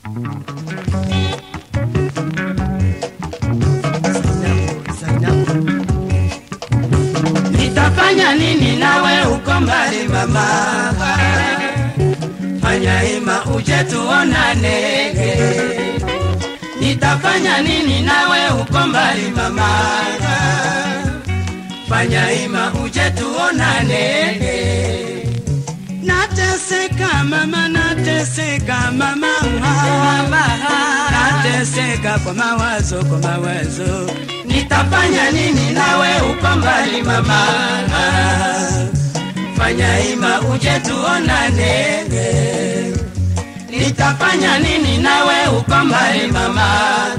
Nitafanya nini nawe uko mbali mama? Fanya hima uje tuonane. Nitafanya nini nawe uko mbali mama? Fanya hima uje tuonane. Nateseka mama, nateseka mama, mama, nateseka kwa mawazo, kwa mawazo. Nitafanya nini nawe uko mbali mama? Fanya hima uje tuonane. Nitafanya nini nawe uko mbali mama?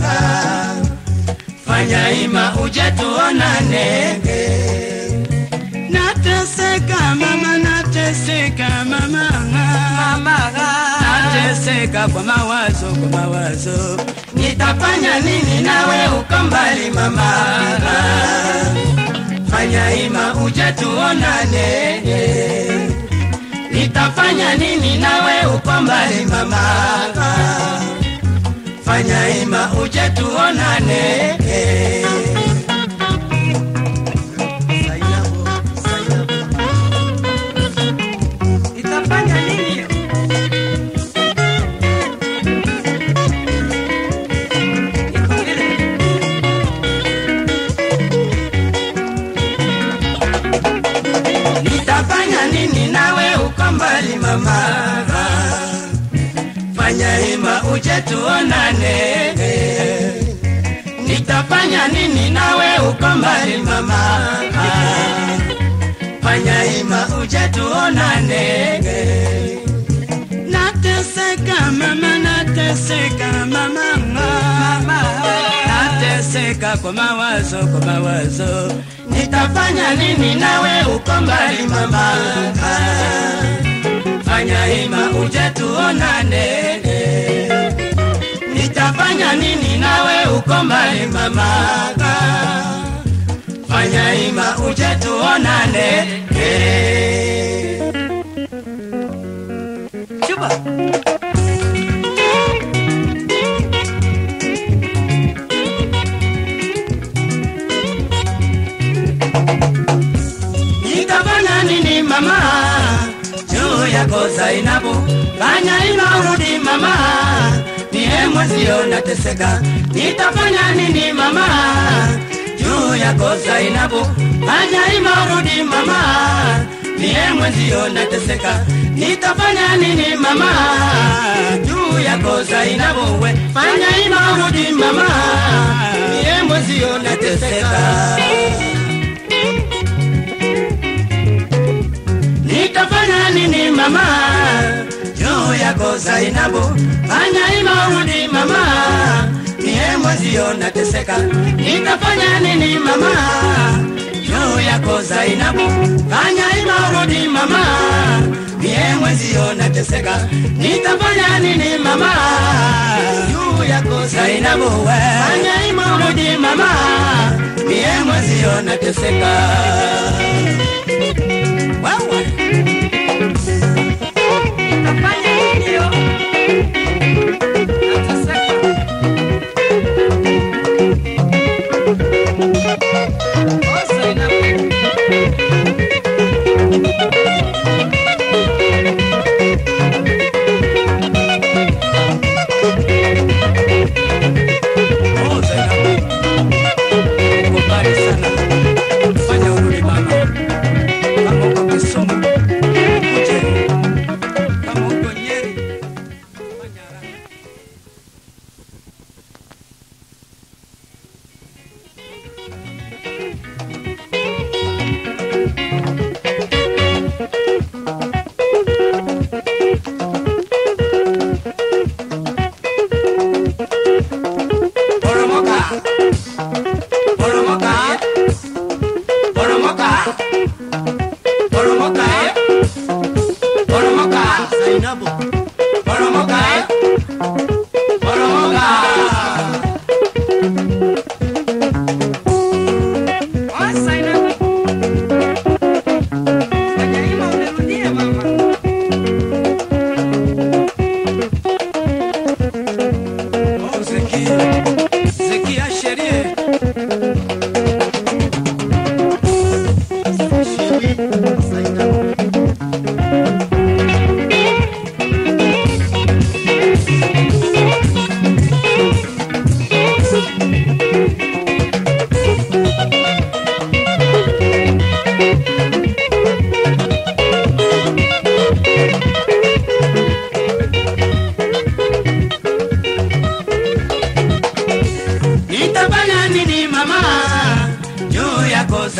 Fanya hima uje tuonane. Nateseka mama, nateseka mama, mama, nateseka kwa mawazo, kwa mawazo. Nitafanya nini nawe uko mbali mama? Fanya hima uje tuonane. Nitafanya nini nawe uko mbali mama? Fanya hima uje tuonane. Nitafanya nini? Iko vile. Nitafanya nini nawe uko mbali mama? Fanya hima uje tuonane. Nitafanya nini nawe uko mbali mama? Fanya hima uje tuonane. Nateseka mama, nateseka mama, mama, nateseka kwa mawazo, kwa mawazo. Nitafanya nini nawe uko mbali mama? Fanya hima uje tuonane. Nitafanya nini nawe uko mbali mama? Fanya hima uje tuonane. Chuba. Nitafanya nini mama juu yako Zainabu? Fanya hima urudi mama, niye mwezio nateseka. Nitafanya nini mama juu yako Zainabu? Fanya hima urudi mama, niye mwezio nateseka. Nitafanya nini mama juu yako Zainabu? We fanya hima urudi mama, niye mwezio nateseka. Nitafanya nini mama juu yako Zainabu? Fanya hima urudi mama, niye mwezio nateseka. Nitafanya nini mama juu yako Zainabu? Fanya hima urudi mama, niye mwezio nateseka. Nitafanya nini mama juu yako Zainabu? we? Fanya hima urudi mama, niye mwezio nateseka. Wewe. Nitafanya nini yo? Nateseka. Oh, Zainabu. Oh, Zainabu. Uko mbali sana. Fanya urudi mama. Kama uko Kisumu, uje. Kama uko Nyeri,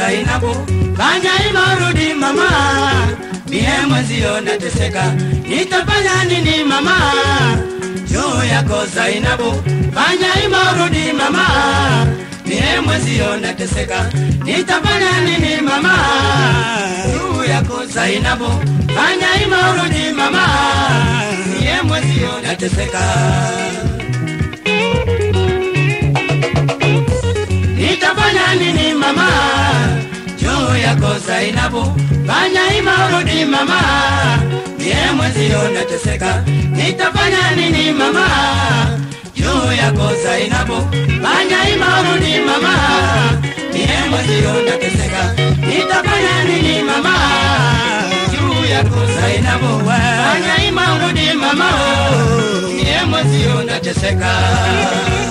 Zainabu, fanya hima urudi mama, mie mwenzio nateseka, nitafanya nini mama? Juu yako Zainabu, fanya hima urudi mama, mie mwenzio nateseka, nitafanya nini mama? Juu yako Zainabu, fanya hima urudi mama, mie mwenzio nateseka. Nitafanya nini mama juu yako Zainabu, fanya hima urudi mama, mie mwenzio nateseka. Nitafanya nini mama juu yako Zainabu, fanya hima urudi mama, mie mwenzio nateseka. Nitafanya nini mama juu yako Zainabu, fanya hima urudi mama, mie mwenzio nateseka.